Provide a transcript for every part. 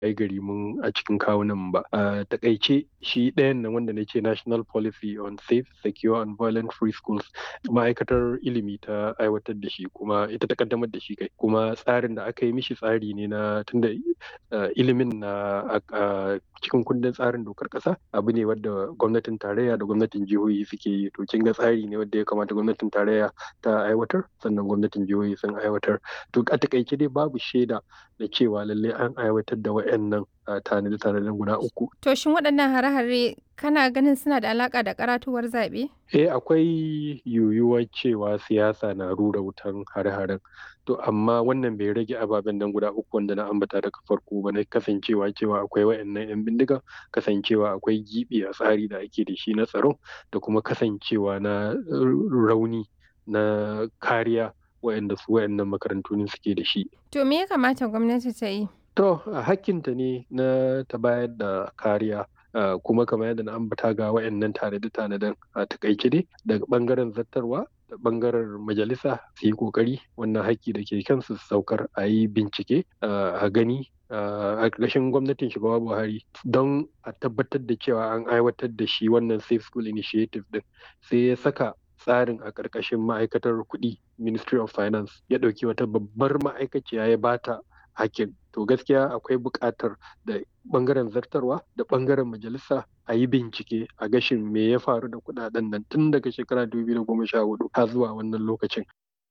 ai gari mun a cikin kawunan ba a takaice shi ɗayan nan wanda na ce national policy on safe secure and violent free schools ma'aikatar ilimi ta aiwatar da shi kuma ita ta kaddamar da shi kai kuma tsarin da aka yi mishi tsari ne na tunda ilimin na cikin kundin tsarin dokar ƙasa abu ne wadda gwamnatin tarayya da gwamnatin jihohi suke yi to kin ga tsari ne wadda ya kamata gwamnatin tarayya ta aiwatar sannan gwamnatin jihohi sun aiwatar to a takaice dai babu shaida da cewa lallai an aiwatar da waɗannan tanade-tanaden guda uku. To shin waɗannan hare-hare kana ganin suna da alaƙa da karatuwar zaɓe? Eh akwai yiwuwar cewa siyasa na rura wutan hare-haren. To amma wannan bai rage ababen nan guda uku wanda na ambata daga farko ba na kasancewa cewa akwai wayannan 'yan bindiga, kasancewa akwai gibi a tsari da ake da shi na tsaro da kuma kasancewa na rauni na kariya wayanda su wayannan makarantu ne suke da shi. To me ya kamata gwamnati ta yi? To hakkinta ne na ta bayar da kariya Uh, kuma kamar yadda na ambata ga wayannan tanade-tanaden a takaice dai daga bangaren zattarwa da bangaren majalisa su yi kokari wannan haƙƙi da ke kansu saukar a yi bincike uh, a gani uh, a ƙarshen gwamnatin shugaba buhari don a tabbatar da cewa an aiwatar da shi wannan safe school initiative din sai ya saka tsarin a ƙarƙashin ma'aikatar kuɗi ministry of finance ya ɗauki wata babbar ma'aikaciya ya bata hakin to gaskiya akwai buƙatar da ɓangaren zartarwa da ɓangaren majalisa a yi bincike a gashin me ya faru da kuɗaɗen nan tun daga shekara 2014 har zuwa wannan lokacin.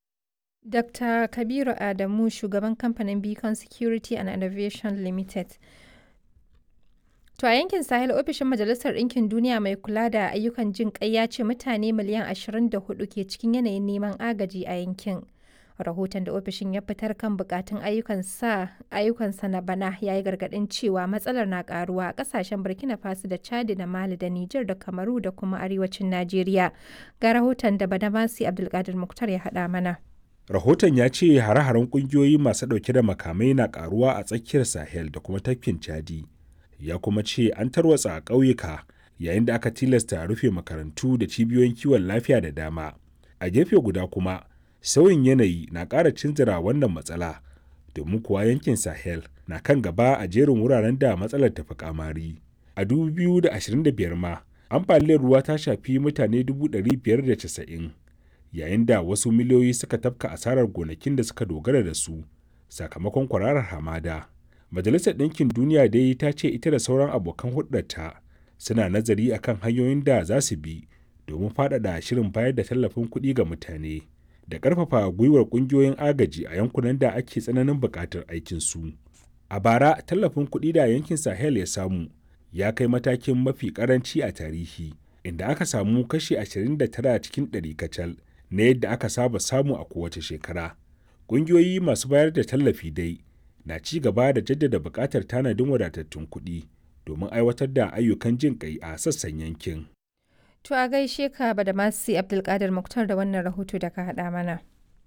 Dr. Kabiru Adamu shugaban kamfanin Beacon Security and Innovation Limited. To a yankin Sahel ofishin Majalisar Ɗinkin Duniya mai kula da ayyukan jin ƙai ya ce mutane miliyan 24 ke cikin yanayin neman agaji a yankin. rahoton da ofishin ya fitar kan bukatun ayyukansa na bana ya yi gargadin cewa matsalar na karuwa a kasashen burkina faso da chadi da mali da niger da kamaru da kuma arewacin najeriya ga rahoton da badamasi abdulkadir muktar ya haɗa mana rahoton ya ce hare-haren kungiyoyi masu ɗauke da makamai na karuwa a tsakiyar sahel da kuma tafkin chadi ya kuma ce an tarwatsa a ƙauyuka yayin da aka tilasta rufe makarantu da cibiyoyin kiwon lafiya da dama a gefe guda kuma sauyin yanayi na ƙara cinzira wannan matsala domin kuwa yankin sahel na kan gaba a jerin wuraren da matsalar tafi kamari a 2025 ma ambaliyar ruwa ta shafi mutane 590 yayin da wasu miliyoyi suka tafka asarar gonakin da suka dogara da su sakamakon kwararar hamada majalisar ɗinkin duniya dai ta ce ita da sauran abokan hulɗarta suna nazari akan hanyoyin da za su bi domin faɗaɗa shirin bayar da tallafin kuɗi ga mutane da ƙarfafa gwiwar ƙungiyoyin agaji a yankunan da ake tsananin buƙatar aikinsu. A bara, tallafin kuɗi da yankin Sahel ya samu ya kai matakin mafi ƙaranci a tarihi, inda aka samu kashi 29 cikin ɗari kacal na yadda aka saba samu a kowace shekara. Ƙungiyoyi masu bayar da tallafi dai na ci gaba da jaddada buƙatar tanadin wadatattun kuɗi domin aiwatar da ayyukan jin ƙai a sassan yankin. To a gaishe ka ba da masu Abdulkadir Muktar da wannan rahoto da ka haɗa mana.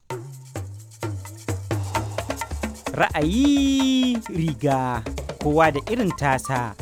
Ra'ayi riga kowa da irin tasa.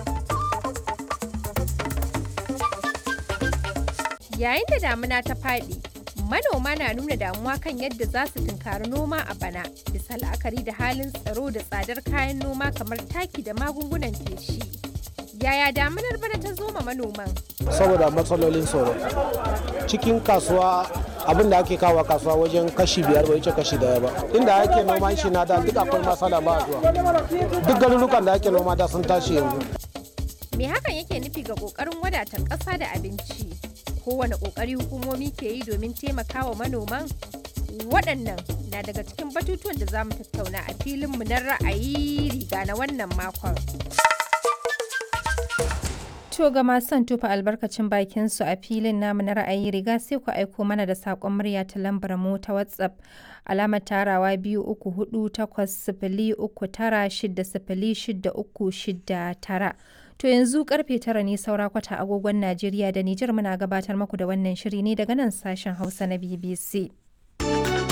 Yayin da damuna ta faɗi, manoma na nuna damuwa kan yadda za su tunkari noma a bana, bisa la'akari da halin tsaro da tsadar kayan noma kamar taki da magungunan feshi. Yaya damunar bana ta zo ma manoman? Saboda matsalolin tsoro. Cikin kasuwa abin da ake kawo kasuwa wajen kashi biyar bai wuce kashi daya ba. Inda ake noman shi na da duk akwai matsala ba zuwa. Duk garurukan da ake noma da sun tashi yanzu. Me hakan yake nufi ga kokarin wadatar ƙasa da abinci? Kowane kokari hukumomi ke yi domin taimakawa manoman? Waɗannan na daga cikin batutuwan da za mu tattauna a filinmu na ra'ayi riga na wannan makon. To ga masu son tufa albarkacin bakin su a filin namu na ra'ayi riga sai ku aiko mana da saƙon murya ta lambar mu ta WhatsApp alamar tarawa biyu uku hudu takwas sifili uku tara shida sifili shida uku shida tara. To yanzu karfe tara ne saura kwata agogon Najeriya da Nijar muna gabatar muku da wannan shiri ne daga nan sashen Hausa na BBC.